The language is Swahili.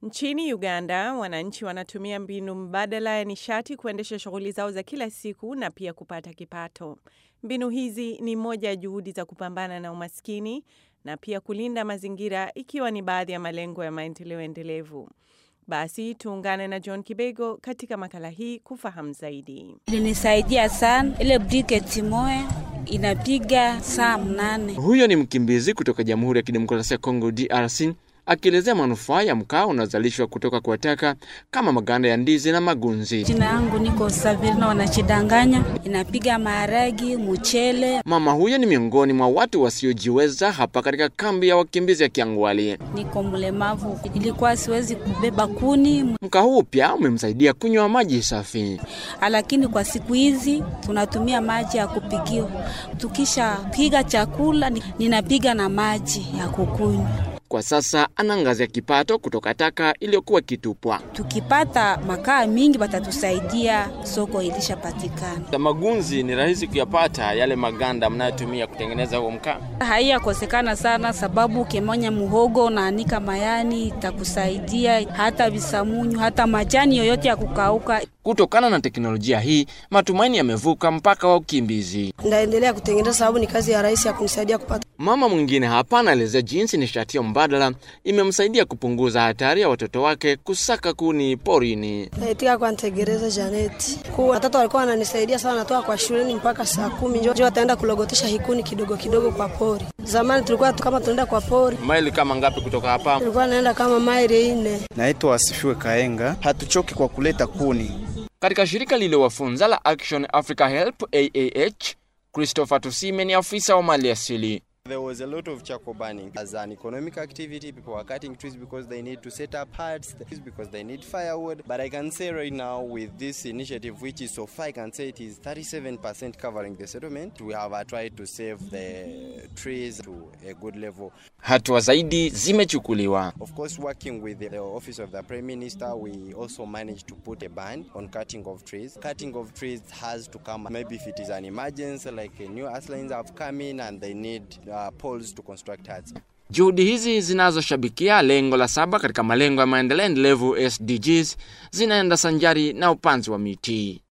Nchini Uganda, wananchi wanatumia mbinu mbadala ya nishati kuendesha shughuli zao za kila siku na pia kupata kipato. Mbinu hizi ni moja ya juhudi za kupambana na umaskini na pia kulinda mazingira, ikiwa ni baadhi ya malengo ya maendeleo endelevu. Basi tuungane na John Kibego katika makala hii kufahamu zaidi. Ilinisaidia sana ile briketi moya inapiga saa mnane. Huyo ni mkimbizi kutoka Jamhuri ya Kidemokrasia ya Kongo DRC akielezea manufaa ya mkaa unaozalishwa kutoka kwa taka kama maganda ya ndizi na magunzi. Jina yangu niko Savirina, wanachidanganya inapiga maharagi, mchele. Mama huyo ni miongoni mwa watu wasiojiweza hapa katika kambi ya wakimbizi ya Kiangwali. Niko mlemavu, ilikuwa siwezi kubeba kuni, Mkaa huu pia umemsaidia kunywa maji safi. lakini kwa siku hizi tunatumia maji ya kupigiwa. Tukisha piga chakula, ni- ninapiga na maji ya kukunywa. Kwa sasa anaangazia kipato kutoka taka iliyokuwa kitupwa. Tukipata makaa mingi, watatusaidia, soko ilishapatikana. Magunzi ni rahisi kuyapata, yale maganda mnayotumia kutengeneza huo mkaa. Haiyakosekana sana sababu ukimonya muhogo unaanika mayani itakusaidia, hata visamunyu, hata majani yoyote ya kukauka. Kutokana na teknolojia hii, matumaini yamevuka mpaka wa ukimbizi. Ndaendelea kutengeneza sababu ni kazi ya rahisi ya kunisaidia kupata. Mama mwingine hapa anaelezea jinsi nishati hiyo mbadala imemsaidia kupunguza hatari ya watoto wake kusaka kuni porini. Naitika kwa Ntegereza Janeti. Kuwa watoto walikuwa wananisaidia sana, natoka kwa shuleni mpaka saa kumi njo njo wataenda kulogotesha hikuni kidogo kidogo kwa pori. Zamani tulikuwa tu- kama tunaenda kwa pori Maili kama ngapi kutoka hapa? tulikuwa naenda kama maili nne. Naitwa Asifiwe Kaenga. Hatuchoki kwa kuleta kuni. Katika shirika lililowafunza la Action Africa Help AAH, Christopher Tusime ni afisa wa mali asili. There was a lot of charcoal burning as an economic activity. People were cutting trees because they need to set up huts, because they need firewood. But I can say right now, with this initiative, which is so far, I can say it is 37% covering the settlement. We have uh, tried to save the trees to a good level. Hatua zaidi zimechukuliwa. Of course, working with the office of the prime minister, we also managed to put a ban on cutting of trees. Cutting of trees has to come, maybe if it is an emergency, like uh, new earthlings have come in and they need uh, poles to construct huts. Juhudi hizi zinazoshabikia lengo la saba katika malengo ya maendeleo endelevu SDGs zinaenda sanjari na upanzi wa miti.